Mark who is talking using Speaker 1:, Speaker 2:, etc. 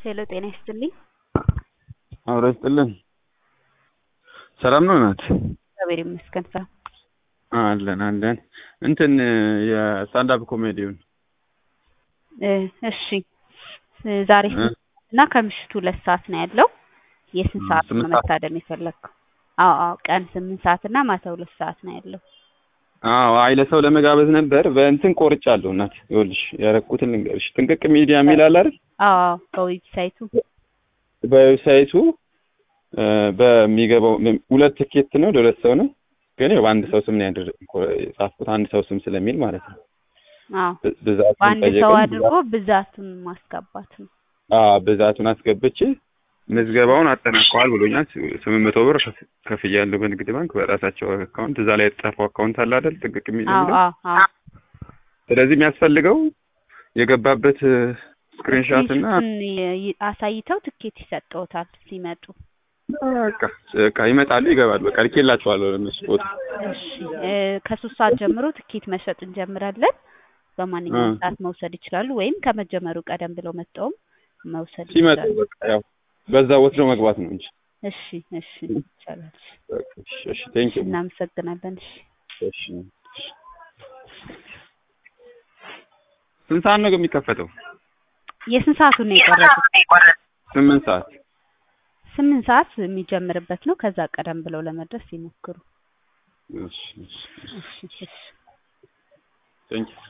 Speaker 1: ሄሎ ጤና ይስጥልኝ።
Speaker 2: አብሮ ይስጥልን። ሰላም ነው ናት?
Speaker 1: እግዚአብሔር ይመስገን። ሰላም
Speaker 2: አለን አለን። እንትን የስታንዳፕ ኮሜዲውን
Speaker 1: እ እሺ እ ዛሬ ስንት እና ከምሽቱ ሁለት ሰዓት ነው ያለው። የስንት ሰዓት ነው
Speaker 2: ስምንት ሰዓት።
Speaker 1: መታደም የፈለግከው? አዎ አዎ ቀን ስምንት ሰዓት እና ማታ ሁለት ሰዓት ነው ያለው።
Speaker 2: አዎ አይ ለሰው ለመጋበዝ ነበር። በእንትን ቆርጫለሁ እናት። ይኸውልሽ ያረኩትን ልንገርሽ። ጥንቅቅ ሚዲያ የሚል አለ አይደል?
Speaker 1: አዎ አዎ በዌብሳይቱ
Speaker 2: በዌብሳይቱ እ በሚገባው ሁለት ትኬት ነው ለሁለት ሰው ነው። ግን ያው በአንድ ሰው ስም ነው ያደረ የጻፍኩት አንድ ሰው ስም ስለሚል ማለት ነው።
Speaker 1: አዎ
Speaker 2: ብ- ብዛቱን
Speaker 1: በአንድ ሰው
Speaker 2: ጠየቀኝ።
Speaker 1: አድርጎ ብዛቱን ማስገባት ነው።
Speaker 2: አዎ ብዛቱን አስገብቼ ምዝገባውን አጠናቀዋል ብሎኛል። ስምንት መቶ ብር ከፍ- ከፍያለሁ በንግድ ባንክ በራሳቸው አካውንት። እዛ ላይ የተጻፈው አካውንት አለ አይደል? ጥንቅቅ የሚል
Speaker 1: አዎ
Speaker 2: የሚለው።
Speaker 1: አዎ አዎ
Speaker 2: ስለዚህ የሚያስፈልገው የገባበት ስክሪንሻት እና
Speaker 1: ስክሪንሹትን ይ- ይ- አሳይተው ትኬት ይሰጠውታል ሲመጡ።
Speaker 2: በቃ በቃ ይመጣሉ፣ ይገባሉ። በቃ ልኬላቸዋለሁ ለእነሱ ቦታ።
Speaker 1: እሺ እ ከሶስት ሰዓት ጀምሮ ትኬት መሸጥ እንጀምራለን። በማንኛውም
Speaker 2: እ።
Speaker 1: ሰዓት መውሰድ ይችላሉ፣ ወይም ከመጀመሩ ቀደም ብለው መጥተውም መውሰድ
Speaker 2: ሲመጡ
Speaker 1: ይችላሉ።
Speaker 2: በቃ ያው በዛ ወስደው መግባት ነው እንጂ።
Speaker 1: እሺ እሺ ይቻላል።
Speaker 2: በቃ እሺ፣ እሺ፣ ቴንክ ዩ።
Speaker 1: እናመሰግናለን። እሺ
Speaker 2: እሺ። ስንት ሰዓት ነው የሚከፈተው?
Speaker 1: የስንት ሰዓቱን ነው የቆረጡት?
Speaker 2: ስምንት ሰዓት።
Speaker 1: ስምንት ሰዓት የሚጀምርበት ነው። ከዛ ቀደም ብለው ለመድረስ ይሞክሩ።
Speaker 2: እሺ፣ እሺ፣ እሺ፣
Speaker 1: እሺ እሺ
Speaker 2: ቴንክ ዩ።